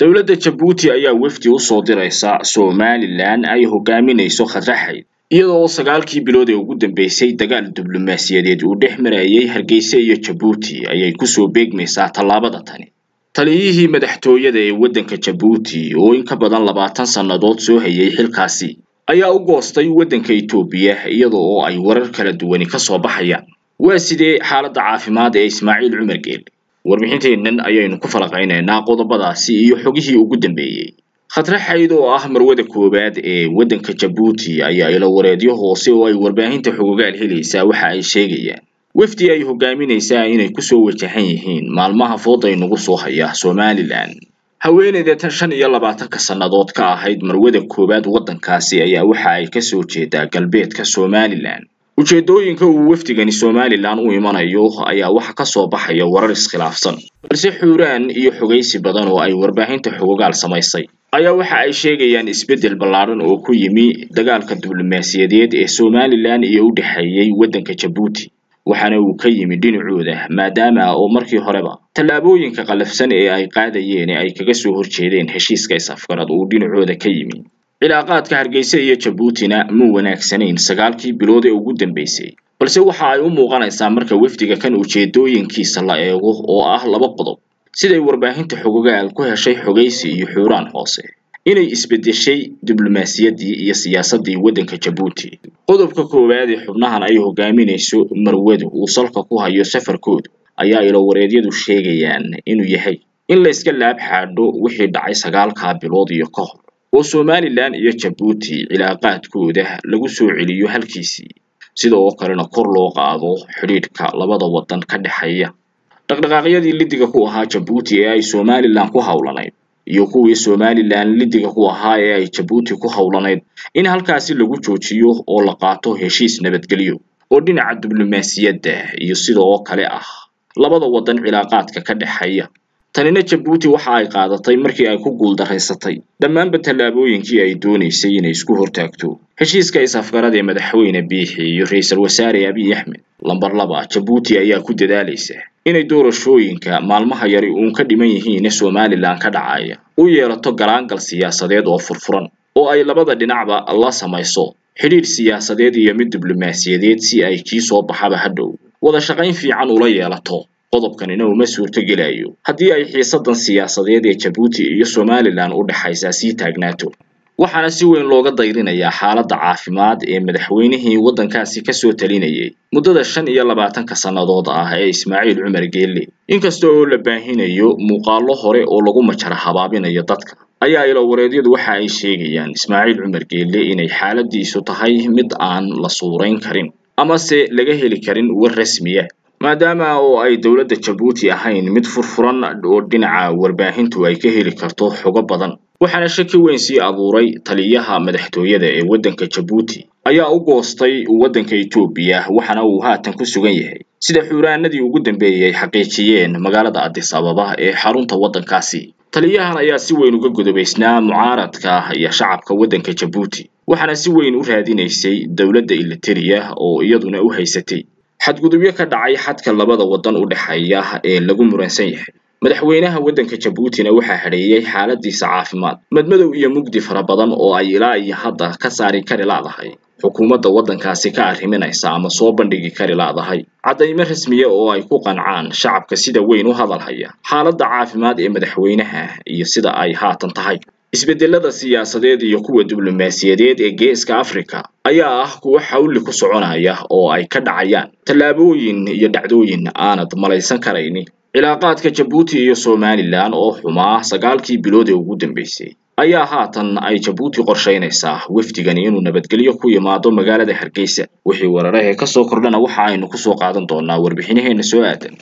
dowladda jabuuti ayaa wafdi u soo diraysa somalilan ay hogaaminayso khadraxayd iyada oo sagaalkii bilood ee ugu dambeysay dagaal diblomaasiyadeed uu dhex marayay hargeysa iyo jabuuti ayay kusoo beegmaysaa tallaabada tani taliyihii madaxtooyada ee waddanka jabuuti oo in ka badan labaatan sannadood soo hayay xilkaasi ayaa u goostay waddanka etoobiya iyada oo ay warar kala duwani ka soo baxayaan waa sidee xaaladda caafimaad ee ismaaciil cumar geele warbixinteennan ayaynu ku falaqaynaynaa qodobadaasi iyo xogihii ugu dambeeyey khadraxayd oo ah marwada koowaad ee waddanka jabuuti ayaa ilo wareedyo hoose oo ay warbaahinta xogogaal helaysaa waxa ay sheegayaan wafdi ay hogaaminaysaa inay kusoo wajahan yihiin maalmaha fooda inagu soo haya somalilan haweeneyda tan shan iyo labaatanka sannadood ka ahayd marwada koowaad waddankaasi ayaa waxa ay kasoo jeedaa galbeedka somalilan ujeedooyinka uu wafdigani somalilan u imanayo ayaa waxa kasoo baxaya warar iskhilaafsan balse xuuraan iyo xogaysi badan oo ay warbaahinta xogogaal samaysay ayaa waxa ay sheegayaan isbeddel ballaadhan oo ku yimi dagaalka diblomaasiyadeed ee somalilan iyo u dhexeeyey waddanka jabuuti waxaana uu ka yimi dhinacooda maadaama oo markii horeba tallaabooyinka qalafsan ee ay qaadayeen ee ay kaga soo horjeedeen heshiiska is-afgarad uu dhinacooda ka yimi cilaaqaadka hargeysa iyo jabuutina ma wanaagsanayn sagaalkii bilood ee ugu dambeysay balse waxa ay u muuqanaysaa marka wafdiga kan ujeedooyinkiisa la eego oo ah laba qodob siday warbaahinta xogogaal ku heshay xogaysi iyo xuuraan hoose inay isbeddeshay diblomaasiyaddii iyo siyaasaddii waddanka jabuuti qodobka koowaad ee xubnahan ay hogaaminayso marwadu uu salka ku hayo safarkoodu ayaa ilo wareedyadu sheegayaan inuu yahay in la iska laab xaadho wixii dhacay sagaalkaa bilood iyo ka hor oo somalilan iyo jabuuti cilaaqaadkooda lagu soo celiyo halkiisii sida oo kalena kor loo qaado xidhiidhka labada waddan ka dhexeeya dhaqdhaqaaqyadii liddiga ku ahaa jabuuti ee ay somalilan ku howlanayd iyo kuwii somalilan liddiga ku ahaa ee ay jabuuti ku howlanayd in halkaasi lagu joojiyo oo la qaato heshiis nabadgelyo oo dhinaca diblomaasiyadda iyo sida oo kale ah labada waddan cilaaqaadka ka dhexeeya tanina jabuuti waxa ay qaadatay markii ay ku guuldaraysatay dhammaanba tallaabooyinkii ay doonaysay inay isku hortaagto heshiiska is-afgarad ee madaxweyne biixi iyo ra-iisul wasaare abiy axmed lamber laba jabuuti ayaa ku dadaalaysa inay doorashooyinka maalmaha yari uun ka dhiman yihiin ee somalilan ka dhacaya u yeelato galaangal siyaasadeed oo furfuran oo ay labada dhinacba la samayso xidhiidh siyaasadeed iyo mid diblomaasiyadeed si ay kii soo baxaba hadhow wada shaqayn fiican ula yeelato qodobkanina uma suurtogelayo haddii ay xiisadan siyaasadeed ee jabuuti iyo somalilan u dhexaysaa sii taagnaato waxaana si weyn looga dayrinayaa xaaladda caafimaad ee madaxweynihii waddankaasi kasoo talinayay muddada shan iyo labaatanka sannadood ah ee ismaaciil cumar geelle inkasta oo la baahinayo muuqaallo hore oo lagu majara habaabinayo dadka ayaa ilo wareedyadu waxa ay sheegayaan ismaaciil cumar geelle inay xaaladiisu tahay mid aan la suurayn karin amase laga heli karin war rasmiya maadaama oo ay dowladda jabuuti ahayn mid furfuran oo dhinaca warbaahintu ay ka heli karto xogo badan waxaana shaki weyn sii abuuray taliyaha madaxtooyada ee waddanka jabuuti ayaa u goostay waddanka etoobiya waxaana uu haatan ku sugan yahay sida xuuraanadii ugu dambeeyey ay xaqiijiyeen magaalada addis ababa ee xarunta waddankaasi taliyahan ayaa si weyn uga godobaysnaa mucaaradka iyo shacabka waddanka jabuuti waxaana si weyn u raadinaysay dowladda ilitariya oo iyaduna u haysatay xadgudubyo ka dhacay xadka labada waddan u dhexeeya ee lagu muransan yahay madaxweynaha waddanka jabuutina waxaa hadheeyey xaaladiisa caafimaad madmadow iyo mugdi fara badan oo ay ilaa iyo hadda ka saari kari laadahay xukuumadda waddankaasi ka arriminaysa ama soo bandhigi kari laadahay caddaymo rasmiya oo ay ku qancaan shacabka sida weyn u hadalhaya xaaladda caafimaad ee madaxweynaha iyo sida ay haatan tahay isbeddelada siyaasadeed iyo kuwa diblomaasiyadeed ee geeska afrika ayaa ah kuwo xawli ku soconaya oo ay ka dhacayaan tallaabooyin iyo dhacdooyin aanad malaysan karayni cilaaqaadka jabuuti iyo somalilan oo xumaa sagaalkii bilood ee ugu dambeysay ayaa haatan ay jabuuti qorshaynaysaa wafdigani inuu nabadgelyo ku yimaado magaalada hargeysa wixii weerarahee kasoo kordhana waxa aynu kusoo qaadan doonaa warbixinaheena soo aadan